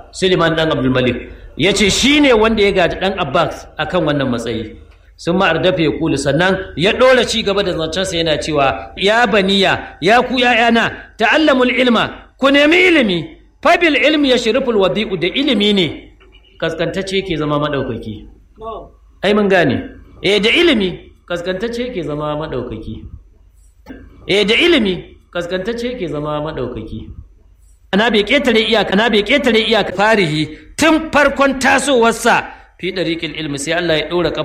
suleiman dan abdulmalik ya ce shi ne wanda ya gaji dan abbas akan wannan matsayi sun ma'ardafa ya kulu sannan ya ɗora ci gaba da zancensa yana cewa ya baniya ya ku ‘ya'yana ta'allamul ilma ku nemi ilimi fabil ilmi ya shiriful wadi'u da ilimi ne kaskantacce ke zama maɗaukaki ai mun gane eh da ilimi kaskantacce ke zama maɗaukaki eh da ilimi kaskantacce ke zama maɗaukaki ana bai ƙetare iyaka ana bai ƙetare iyaka farihi tun farkon tasowarsa fi ɗariƙil ilmi sai Allah ya ɗora